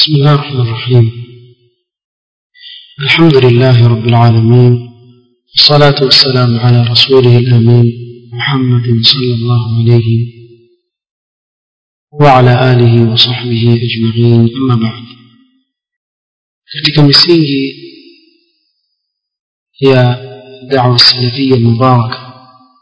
بسم الله الرحمن الرحيم الحمد لله رب العالمين والصلاة والسلام على رسوله الأمين محمد صلى الله عليه وعلى آله وصحبه أجمعين أما بعد katika misingi ya da'wa salafia mubaraka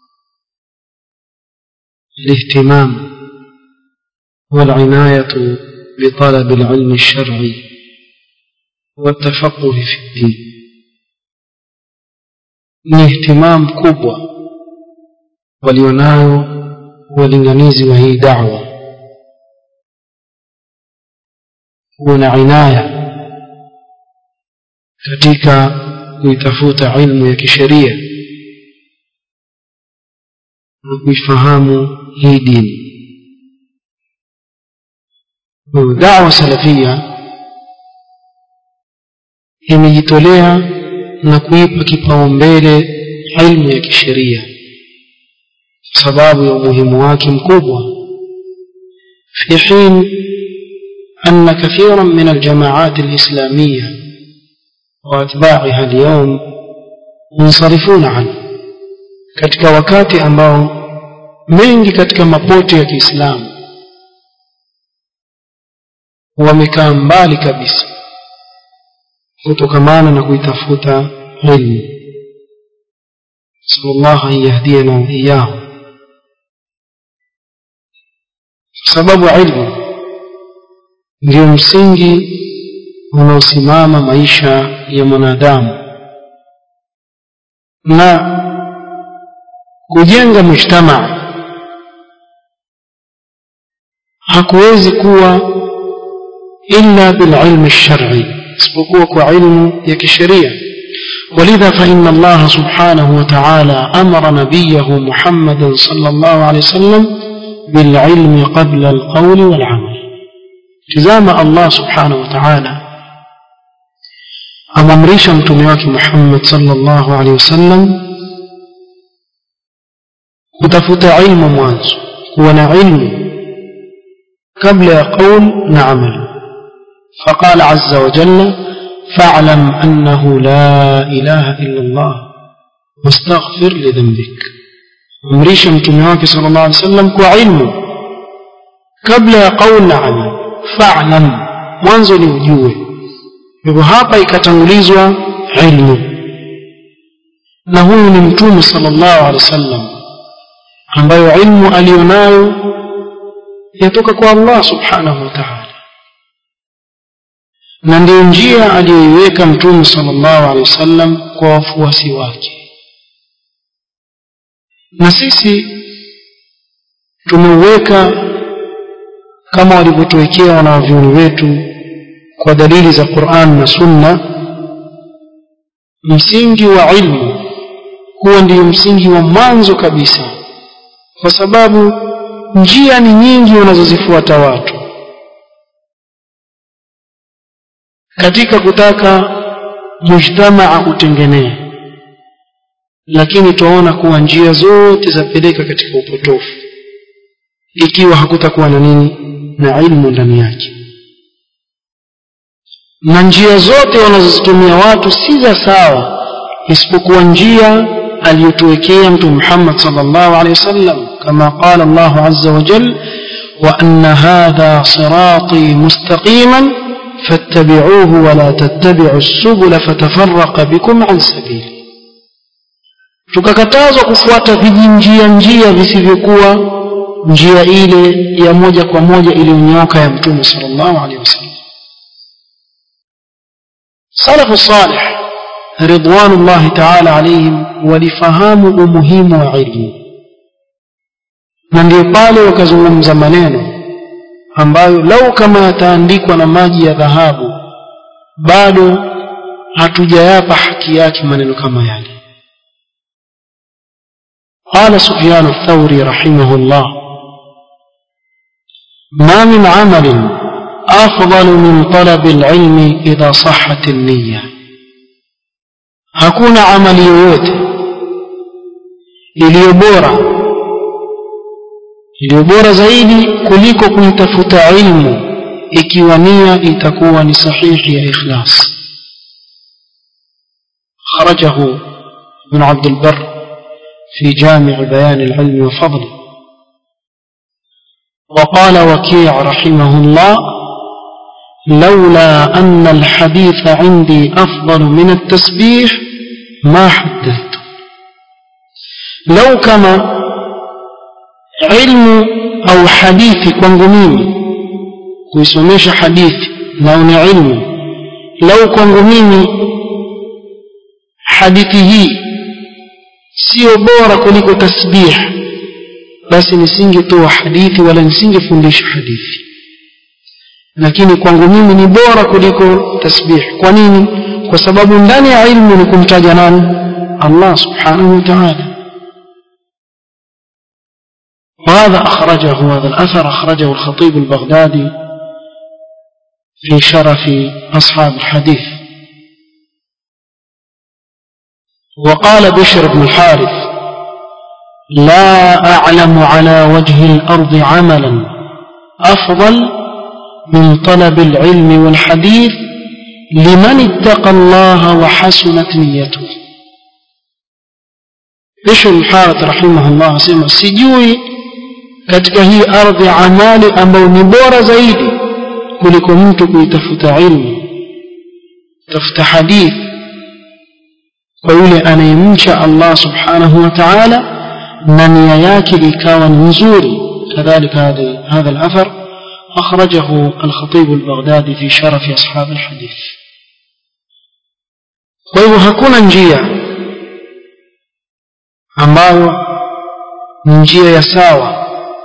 الاهتمام والعناية بطلب العلم الشرعي والتفقه في الدين ni ihtimam kubwa walionayo walinganizi wa hii da'wa kuwa na inaya katika kuitafuta ilmu ya kisheria na kuifahamu hii dini dawa salafia imejitolea na kuipa kipaumbele ilmu ya kisheria kwa sababu ya umuhimu wake mkubwa في حين أن كثيرا من الجماعات الإسلامية وأتباعها اليوم منصرفون عنه katika wakati ambao mengi katika mapote ya Kiislamu wamekaa mbali kabisa kutokamana na kuitafuta ilmu sallallahu an yahdiyana wa iyyahu sababu ilmu ndio msingi unaosimama maisha ya mwanadamu na kujenga mujtamaa hakuwezi kuwa illa bililmi lshari isipokuwa kwa ilmu ya kisheria ولذا فإن الله سبحانه وتعالى أمر نبيه محمدا صلى الله عليه وسلم بالعلم قبل القول والعمل تزام الله سبحانه وتعالى أممريش متميوك محمد صلى الله عليه وسلم kutafuta ilmu mwanzo kuwa na ilmu kabla ya qaul na amal فقال عز وجل فاعلم أنه لا إله إلا الله واستغفر لذنبك أمريش متمواك صلى الله عليه وسلم كعلم قبل قول عمل فاعلم mwanzo ni ujue hivyo hapa ikatangulizwa ilmu na huyu ni mtume sallallahu alaihi wasallam ambayo ilmu aliyonayo yatoka kwa Allah subhanahu wa ta'ala na ndio njia aliyoiweka mtume sallallahu alaihi wasallam kwa wafuasi wake na sisi tumeuweka kama walivyotuwekea wanavyuoni wetu kwa dalili za Qur'an na Sunna msingi wa ilmu huwa ndiyo msingi wa mwanzo kabisa kwa sababu njia ni nyingi wanazozifuata watu katika kutaka mujtamaa utengenee lakini tunaona kuwa njia zote zapeleka katika upotofu ikiwa hakutakuwa na nini na ilmu ndani yake na njia zote wanazozitumia watu si za sawa isipokuwa njia aliyotuwekea mtume Muhammad sallallahu alaihi wasallam kama qala Allah azza wa jalla wa anna hadha sirati mustaqiman fattabi'uhu wa la tattabi'u as-subula fatafarraqa bikum an sabili tukakatazwa kufuata vijinjia njia visivyokuwa njia ile ya moja kwa moja iliyonyooka ya mtume sallallahu alaihi wasallam salafu salih ridwanullahi ta'ala alaihim walifahamu umuhimu wa ilmu na ndio pale wakazungumza maneno ambayo lau kama yataandikwa na maji ya dhahabu bado hatujayapa haki yake maneno kama yale قال سفيان الثوري رحمه الله ما من عمل أفضل من طلب العلم إذا صحت النية hakuna amali yoyote iliyo bora iliyo bora zaidi kuliko kuitafuta ilmu ikiwa nia itakuwa ni sahihi ya ikhlas خرجه ابن عبد البر في جامع بيان العلم وفضله وقال وكيع رحمه الله لولا أن الحديث عندي أفضل من التسبيح ما حدثت لو كما علم أو حديث kwangu mimi kuisomesha hadithi na ni ilmu lau kwangu mimi hadithi hii sio bora kuliko tasbih basi nisingetoa hadithi wala nisingefundisha hadithi lakini kwangu mimi ni bora kuliko tasbih kwa nini kwa sababu ndani ya ilmu ni kumtaja nani Allah subhanahu wa ta'ala وهذا أخرجه هذا الأثر أخرجه الخطيب البغدادي في شرف أصحاب الحديث وقال بشر بن الحارث لا أعلم على وجه الأرض عملا أفضل من طلب العلم والحديث لمن اتقى الله وحسنت نيته بشر بن الحارث رحمه الله سيما سجوي katika hii ardhi amali ambayo ni bora zaidi kuliko mtu kuitafuta ilmu tafuta hadithi kwa yule anayemcha Allah subhanahu wa ta'ala na nia yake ikawa ni nzuri كذلك هذا هذا الأثر أخرجه الخطيب البغدادي في شرف أصحاب الحديث kwa hivyo hakuna njia ambayo ni njia ya sawa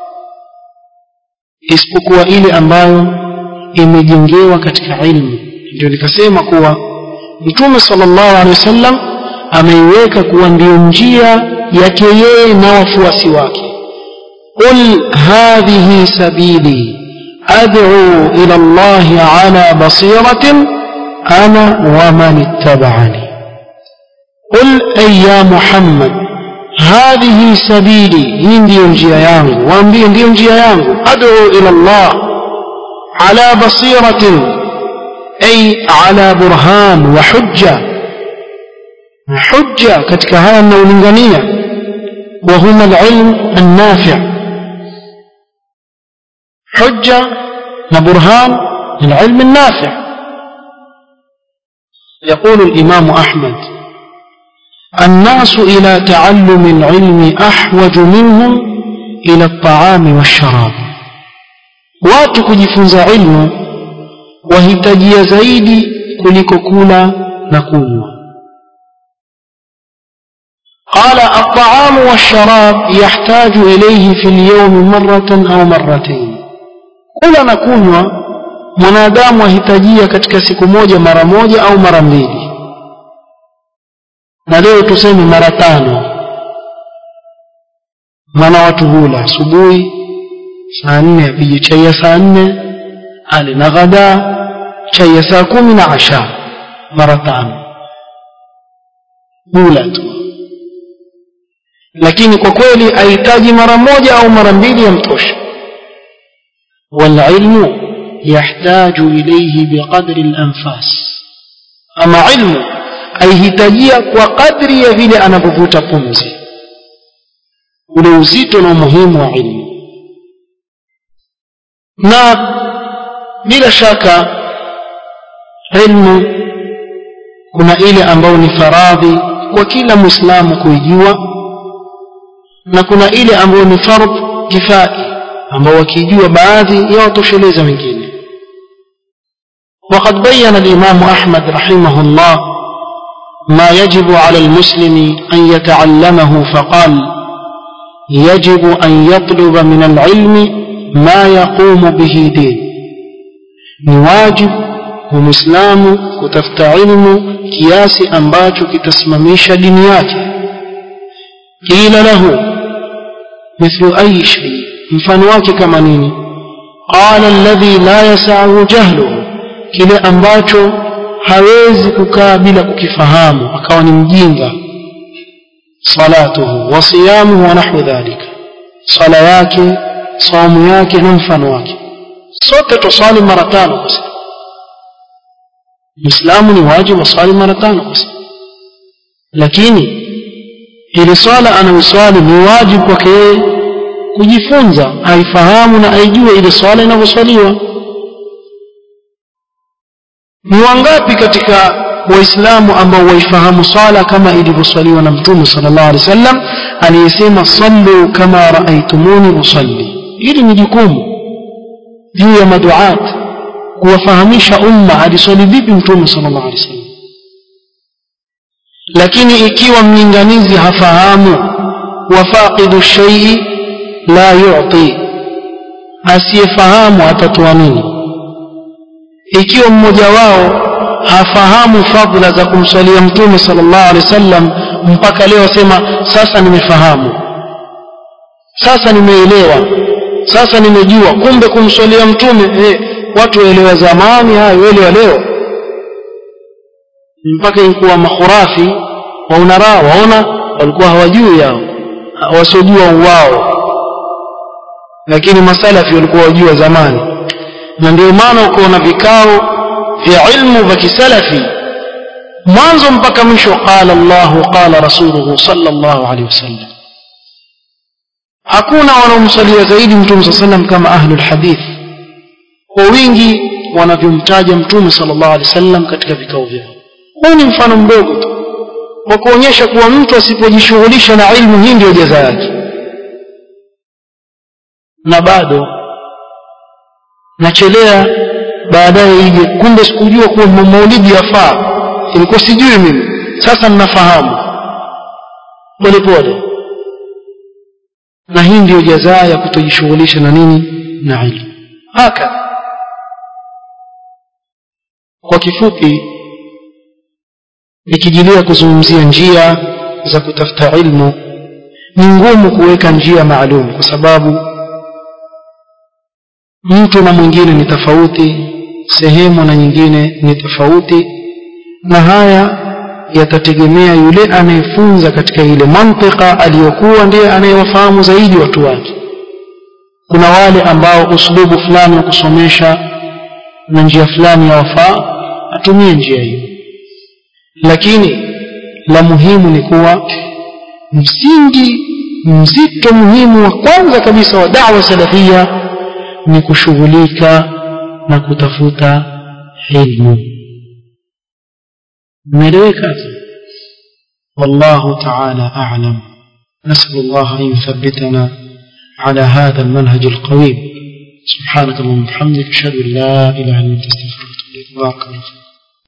isipokuwa ile ambayo imejengewa katika ilmu ndio nikasema kuwa mtume sallallahu alaihi wasallam ameiweka kuwa ndiyo njia yake yeye na wafuasi wake qul hadhihi sabili ad'u ila Allah ala basiratin ana wa man ittaba'ani qul ay ya muhammad hadhihi sabili hii ndiyo njia yangu waambie ndiyo njia yangu ad'u ila Allah ala basiratin ay ala burhan wa hujja hujja katika haya ninayolingania wa huma alilm annafi' hujja na burhan العلم النافع يقول الإمام أحمد الناس إلى تعلم العلم أحوج منهم إلى الطعام والشراب watu kujifunza ilmu wahitajia zaidi kuliko kula na kunywa قال الطعام والشراب يحتاج إليه في اليوم مرة أو مرتين kula na kunywa mwanadamu ahitajia katika siku moja mara moja au mara mbili na leo tuseme mara tano maana watu hula asubuhi saa nne apige chai ya saa nne ale na ghadaa chai ya saa kumi na asha mara tano hula tu lakini kwa kweli ahitaji mara moja au mara mbili yamtosha والعلم يحتاج إليه بقدر الأنفاس أما علم aihitajia kwa kadri ya vile anavyovuta pumzi ule uzito na umuhimu wa ilmu na bila shaka ilmu kuna ile ambayo ni faradhi kwa kila muislamu kuijua na kuna ile ambayo ni fardh kifai ambao wakijua baadhi ya watosheleza wengine وقد بين الإمام أحمد رحمه الله ما يجب على المسلم أن يتعلمه فقال يجب أن يطلب من العلم ما يقوم به دين نواجب ومسلام كتفت علم كياس أنباج كتسمميش دنياك قيل له مثل أي شيء mfano wake kama nini qala alladhi la yasahu jahluhu kile ambacho hawezi kukaa bila kukifahamu akawa ni mjinga salatuhu wa siyamuhu wa nahwu dhalika sala yake saumu yake na mfano wake sote tuswali mara tano kwa siku Muislamu ni wajibu aswali mara tano kwa siku lakini ile swala anayoswali ni wajibu kwake yeye kujifunza aifahamu na aijue ile swala inavyoswaliwa ni wangapi katika waislamu ambao waifahamu swala kama ilivyoswaliwa na mtume sallallahu alaihi wasallam aliyesema sallu kama raaitumuni usalli hili ni jukumu juu ya maduat kuwafahamisha umma aliswali vipi mtume sallallahu alaihi wasallam lakini ikiwa mlinganizi hafahamu wafaqidu shay'i la yu'ti asiyefahamu atatoa nini ikiwa mmoja wao hafahamu fadhila za kumswalia mtume sallallahu alaihi wasallam mpaka leo asema sasa nimefahamu sasa nimeelewa sasa nimejua kumbe kumswalia mtume eh, watu waelewa zamani hayo waelewa leo mpaka ilikuwa makhurafi waunara waona walikuwa hawajui yao wasiojua wao lakini masalafi walikuwa wajua zamani na ndio maana ukaona vikao vya ilmu vya kisalafi mwanzo mpaka mwisho qala Allahu qala rasuluhu sallallahu alaihi wasallam hakuna wanaomsalia zaidi mtume sallam kama ahlul hadith kwa wingi wanavyomtaja mtume sallallahu alaihi wasallam katika vikao vyao huu ni mfano mdogo tu kwa kuonyesha kuwa mtu asipojishughulisha na ilmu hii ndio jaza yake na bado nachelea baadaye ije kumbe sikujua kuwa maulidi yafaa ilikuwa sijui mimi sasa ninafahamu polepole na hii ndiyo jazaa ya kutojishughulisha na nini na ilmu haka kwa kifupi ikijilia kuzungumzia njia za kutafuta ilmu ni ngumu kuweka njia maalum kwa sababu mtu na mwingine ni tofauti sehemu na nyingine ni tofauti na haya yatategemea yule anayefunza katika ile mantika aliyokuwa ndiye anayewafahamu zaidi watu wake kuna wale ambao uslubu fulani wa kusomesha na njia fulani ya wafaa atumie njia hiyo lakini la muhimu ni kuwa msingi mzito muhimu wa kwanza kabisa wa da'wa salafia ni kushughulika na kutafuta ilmu ملائكة والله تعالى أعلم نسأل الله أن يثبتنا على هذا المنهج القويم سبحانك اللهم وبحمدك أشهد أن لا إله إلا أنت أستغفرك وأتوب إليك بارك الله فيك